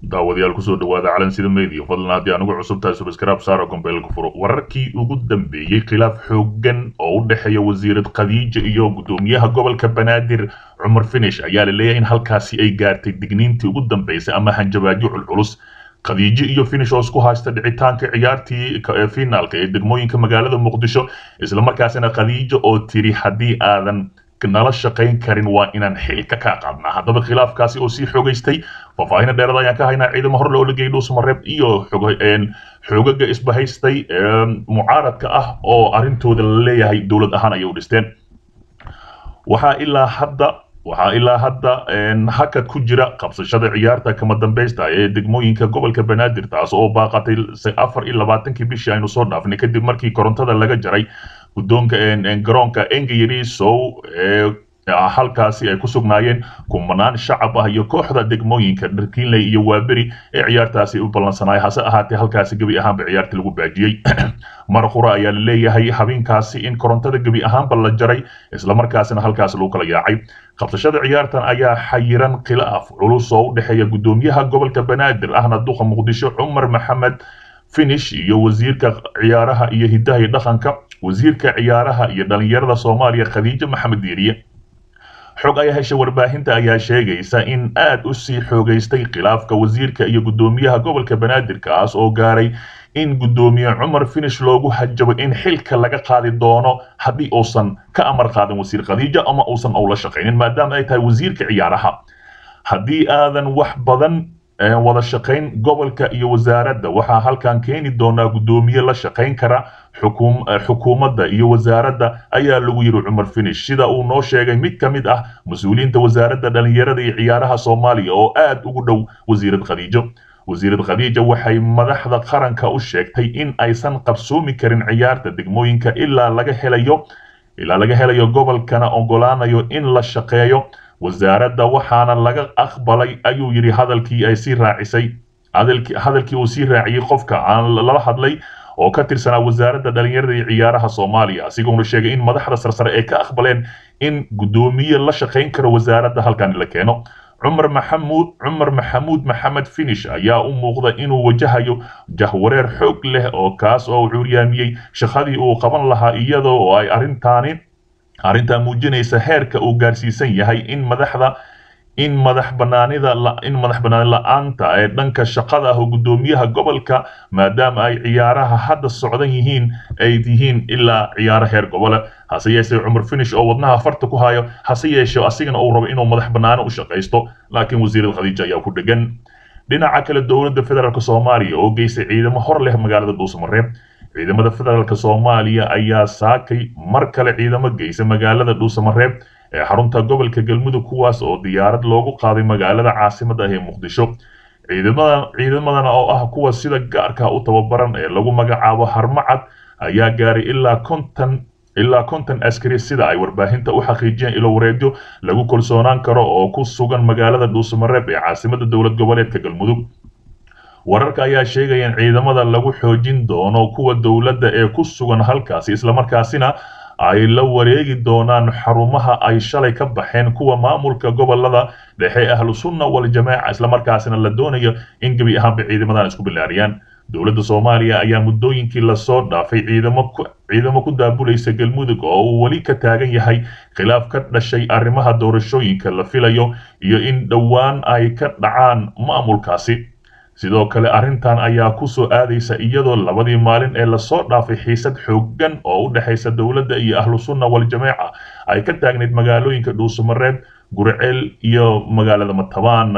daawadayaal kusoo dhawaada calansida media fadlan haddii anugu cusub tahay subscribe saaro gombeelka furo wararkii ugu dambeeyey khilaaf xooggan oo u dhexeeya wasiirad khadiija iyo gudoomiyaha gobolka banaadir cumar finish ayaa la leeyahay in halkaasi ay gaartay digniintii ugu dambeysay ama hanjabaadyo culculus khadiijo iyo finish oo isku haysta dhicitaanka ciyaartii finaalka ee degmooyinka magaalada muqdisho islamarkaasina khadiijo oo tiri haddii aadan nala shaqayn karin waa inaan xilka ka qaadnaa haddaba khilaafkaasi oo sii xoogaystay faahfaahina dheerada ayaan ka haynaa ciidamo hor loo lagay dhuusamareeb iyo xoogaga isbahaystay mucaaradka ah oo arrintooda la leeyahay dowlad ahaan ayay u dhisteen waxaa ilaa hadda waxaa ilaa hadda hakad ku jira qabsashada ciyaarta kama dambaysta ee degmooyinka gobolka banaadir taas oo baaqatay afar iyo labaatankii bishii aynu soo dhaafnay kadib markii korontada laga jaray guddoonka garoonka engayarisow halkaasi ay ku sugnaayeen kumanaan shacab ah iyo kooxda degmooyinka dharkiinley iyo waaberi ee ciyaartaasi u ballansanaay hase ahaatee halkaasi gebi ahaanba ciyaarta lagu baajiyey mar qura ayaa la leeyahay habeenkaasi in korontada gebi ahaanba la jaray islamarkaasina halkaas lagu kala yaacay qabsashada ciyaartan ayaa xayiran khilaaf culus oo u dhexeeya gudoomiyaha gobolka banaadir ahna duqa muqdisho cumar maxamed finish iyo wasiirka ciyaaraha iyo hidaha iyo dhaqanka wasiirka ciyaaraha iyo dhalinyarada soomaaliya khadiijo maxamed diiriye xog ay heshay warbaahinta ayaa sheegaysa in aad u sii xoogaystay khilaafka wasiirka iyo gudoomiyaha gobolka banaadir kaas oo gaaray in gudoomiye cumar finish loogu hajabo in xilka laga qaadi doono haddii uusan ka amar qaadan wasiir khadiijo ama uusan owla shaqaynin maadaama ay tahay wasiirka ciyaaraha haddii aadan wax badan wada shaqayn gobolka iyo wasaaradda waxaa halkan keeni doonaa gudoomiye la shaqayn kara xukuumadda iyo wasaaradda ayaa lagu yiri cumar finish sida uu noo sheegay mid ka mid ah mas-uuliyiinta wasaaradda dhalinyarada iyo ciyaaraha soomaaliya oo aad ugu dhow wasiirad khadiijo wasiirad khadiija waxay madaxda qaranka u sheegtay in aysan qabsoomi karin ciyaarta degmooyinka ilaa laga helayo ilaa laga helayo gobolkana ogolaanayo in la shaqeeyo wasaaradda waxaana laga aqbalay ayuu yidhi hadalkii ay sii raacisay hadalkii uu sii raaciyey qofka aan lala hadlay oo ka tirsanaa wasaaradda dhalinyarada iyo ciyaaraha soomaaliya asigoona sheegay in madaxda sarsare ay ka aqbaleen in gudoomiye la shaqayn karo wasaaradda halkan la keeno cumar maxamuud cumar maxamuud maxamed finish ayaa u muuqda inuu wajahayo jahwareer xoog leh oo kaas oo cuuryaamiyey shaqadii uu qaban lahaa iyadoo oo ay arrintaani arrintaa muujinaysa heerka uu gaarsiisan yahay in madaxda in madax banaanida in madax banaani la-aanta ee dhanka shaqada ah oo gudoomiyaha gobolka maadaama ay ciyaaraha hadda socdan yihiin ay yihiin ilaa ciyaaro heer gobole hase yeeshee cumar finish oo wadnaha farta ku hayo hase yeeshee asigana uu rabo inuu madax banaani u shaqaysto laakiin wasiirada khadiija ayaa ku dhegan dhinaca kale dowladda federaalk soomaaliya oo geystay ciidamo hor leh magaalada dhuusamareeb ciidamada federaalk soomaaliya ayaa saakay mar kale ciidamo geysa magaalada dhuusamareeb ee xarunta gobolka galmudug kuwaas oo diyaarad loogu qaaday magaalada caasimada ah ee muqdisho ciidamadan ciidamadan oo ah kuwa sida gaarka u tababaran ee lagu magacaabo harmacad ayaa gaaray ilaa konton ilaa konton askari sida ay warbaahinta u xaqiijiyeen ilo wareegyo lagu kalsoonaan karo oo ku sugan magaalada dhuusamareeb ee caasimada dowlad goboleedka galmudug wararka ayaa sheegaya in ciidamada lagu xoojin doono kuwa dowladda ee ku sugan halkaasi islamarkaasina ay la wareegi doonaan xarumaha ay shalay ka baxeen kuwa maamulka gobolada dhexe ahlu sunna waljamaaca islamarkaasina la doonayo in gebi ahaanba ciidamadan isku bilaariyaan dowladda soomaaliya ayaa muddooyinkii lasoo dhaafay ciidamo ciidamo ku daabulaysa galmudug oo uu weli ka taagan yahay khilaaf ka dhashay arrimaha doorashooyinka la filayo iyo in dhowaan ay ka dhacaan maamulkaasi sidoo kale arrintan ayaa ku soo aadaysa iyadoo labadii maalin ee lasoo dhaafay xiisad xooggan oo u dhexaysa dowladda iyo ahlu sunna waljamaaca ay ka taagnayd magaalooyinka dhuusamareeb gurceel iyo magaalada matabaan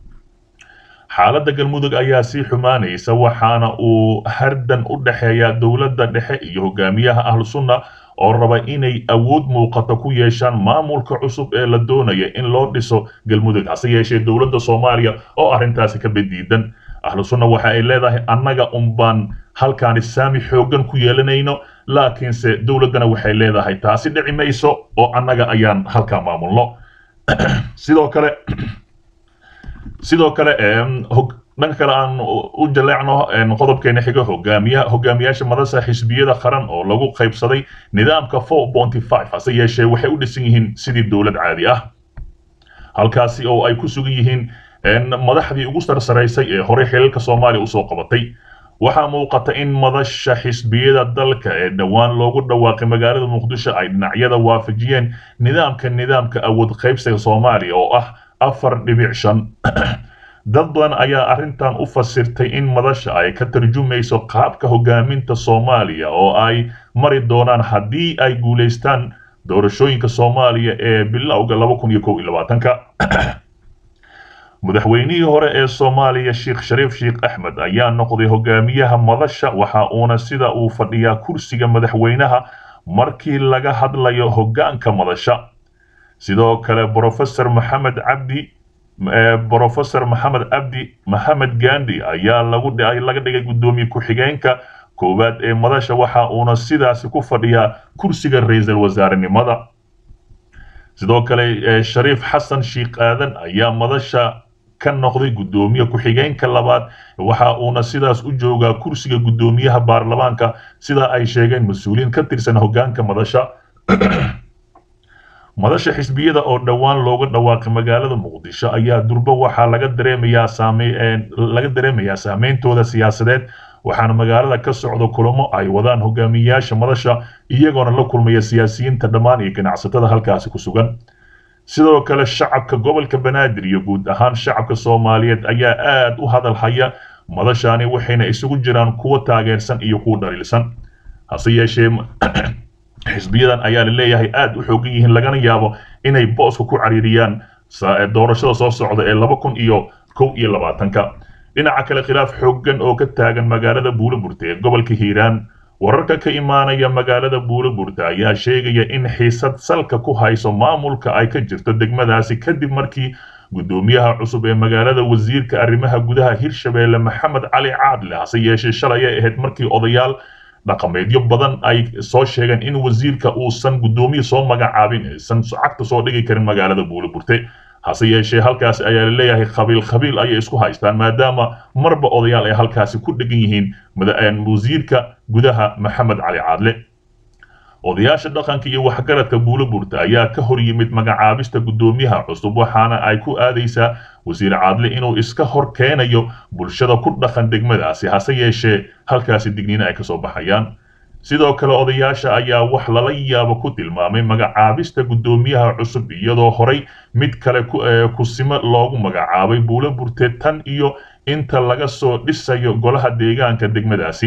xaaladda galmudug ayaa sii xumaanaysa waxaana uu hardan u dhexeeya dowladda dhexe iyo hogaamiyaha ahlu sunna oo raba inay awood muuqato ku yeeshaan maamulka cusub ee la doonaya in loo dhiso galmudug hase yeeshee dowladda soomaaliya oo arrintaasi ka badiidan ahlu sunna waxa ay leedahay annaga unbaan halkaani saami xooggan ku yeelanayno laakiinse dowladdana waxay leedahay taasi dhici mayso oo annaga ayaan halkaa maamulno sidoo kale sidoo kale dhanka kale aan u jaleecno qodobkeena xiga hogaamiya hogaamiyaasha madasa xisbiyada qaran oo lagu qaybsaday nidaamka four bonty five hase yeeshee waxay u dhisan yihiin sidii dowlad caadi ah halkaasi oo ay ku sugan yihiin madaxdii ugu sarsaraysay ee horey xilalka soomaaliya usoo qabatay waxaa muuqata in madasha xisbiyada dalka ee dhowaan loogu dhawaaqay magaalada muqdisho ay dhinacyada waafajiyeen nidaamka nidaamka awood qaybsiga soomaaliya oo ah afar dhibic shan dad badan ayaa arrintan u fasirtay in madasha ay ka tarjumayso qaabka hogaaminta soomaaliya oo ay mari doonaan haddii ay guulaystaan doorashooyinka soomaaliya ee bilowga laba kun iyo kow iyo labaatanka madaxweynihii hore ee soomaaliya sheekh shariif sheekh axmed ayaa noqday hogaamiyaha madasha waxa uuna sida uu fadhiyaa kursiga madaxweynaha markii laga hadlayo hoggaanka madasha sidoo kale brofesor maxamed cabdi brofesor maxamed cabdi maxamed gandi ayaa lagu laga dhigay guddoomiye ku-xigeenka koowaad ee madasha waxa uuna sidaasi ku fadhiyaa kursiga ra-iisul wasaarenimada sidoo kale shariif xasan sheekh aadan ayaa madasha ka noqday guddoomiye ku-xigeenka labaad waxa uuna sidaas u joogaa kursiga guddoomiyaha baarlamaanka sida ay sheegeen mas-uuliyiin ka tirsan hoggaanka madasha madasha xisbiyada oo dhowaan looga dhawaaqay magaalada muqdisho ayaa durbo waxaa laga dareemayaa saame laga dareemayaa saameyntooda siyaasadeed waxaana magaalada ka socda kulamo ay wadaan hogaamiyayaasha madasha iyagoona la kulmaya siyaasiyiinta dhammaan iyo ganacsatada halkaasi ku sugan sidoo kale shacabka gobolka banaadir iyo guud ahaan shacabka soomaaliyeed ayaa aad u hadal haya madashani waxayna isugu jiraan kuwa taageersan iyo kuwa dhaliilsan hase yeeshee xisbiyadan ayaa la leeyahay aad u xoogan yihiin lagana yaabo inay booska ku cariiriyaan doorashada soo socda ee laba kun iyo kow iyo labaatanka dhinaca kale khilaaf xooggan oo ka taagan magaalada buuloburta ee gobolka hiiraan wararka ka imaanaya magaalada buuloburta ayaa sheegaya in xiisad salka ku hayso maamulka ay ka jirto degmadaasi kadib markii guddoomiyaha cusub ee magaalada wasiirka arrimaha gudaha hirshabeelle maxamed cali caadle hase yeeshee shalay ay ahayd markii odayaal dhaqameedyo badan ay soo sheegeen in wasiirka uusan guddoomiye soo magacaabin aysan cagta soo dhigi karin magaalada buuloburte hase yeeshee halkaasi ayaa la leeyahay qabiil qabiil ayay isku haystaan maadaama marba odayaal ay halkaasi ku dhegan yihiin wasiirka gudaha maxamed cali caadle odayaasha dhaqanka iyo waxgaradka buuloburta ayaa ka hor yimid magacaabista guddoomiyaha cusub waxaana ay ku aadaysaa wasiir caadle inuu iska hor keenayo bulshada ku dhaqan degmadaasi hase yeeshee halkaasi digniina ay kasoo baxayaan sidoo kale odayaasha ayaa wax lala yaabo ku tilmaamay magacaabista guddoomiyaha cusub iyadoo horay mid kale kusimo loogu magacaabay buuloburte tan iyo inta laga soo dhisayo golaha deegaanka degmadaasi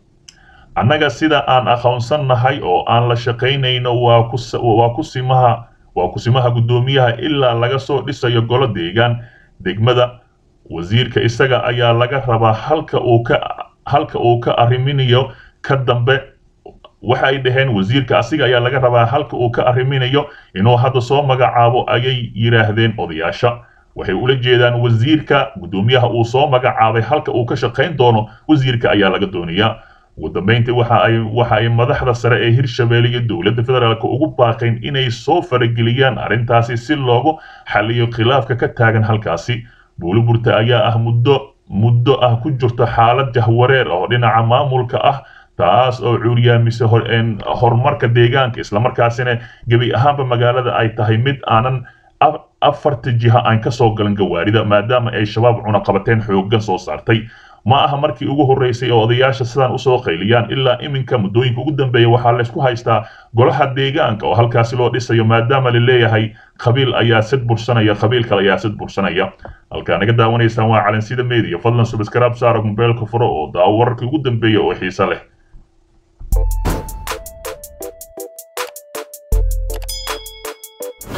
annaga sida aan aqoonsannahay oo aan la shaqaynayno waa kusimaha waa kusimaha guddoomiyaha ilaa laga soo dhisayo golo deegaan degmada wasiirka isaga ayaa laga rabaa halka uu ka halka uu ka arriminayo ka dambe waxa ay dhaheen wasiirka asiga ayaa laga rabaa halka uu ka arriminayo inuu hadda soo magacaabo ayay yidhaahdeen odayaasha waxay ula jeedaan wasiirka guddoomiyaha uu soo magacaabay halka uu ka shaqayn doono wasiirka ayaa laga doonayaa ugu dambeyntii waxa ay waxa ay madaxda sare ee hirshabeelle iyo dowladda federaalk ugu baaqeen inay soo farageliyaan arrintaasi si loogu xaliyo khilaafka ka taagan halkaasi buuliburta ayaa ah muddo muddo ah ku jirto xaalad jahwareer oo dhinaca maamulka ah taas oo cuuriyaamise horumarka deegaanka islamarkaasina gebi ahaanba magaalada ay tahay mid aanan afarta jiha aan ka soo galan gawaarida maadaama ay shabaab cunaqabateen xooggan soo saartay ma aha markii ugu horreysay oo odayaasha sidaan usoo qayliyaan ilaa iminka muddooyinka ugu dambeeya waxaa laysku haystaa golaha deegaanka oo halkaasi loo dhisayo maadaama la leeyahay qabiil ayaa sid bursanaya qabiil kale ayaa sid bursanaya halkaa naga daawanaysaan waa calansida media fadlan subscribe saara mobeelka furo oo daawo wararkii ugu dambeeya oo xiise leh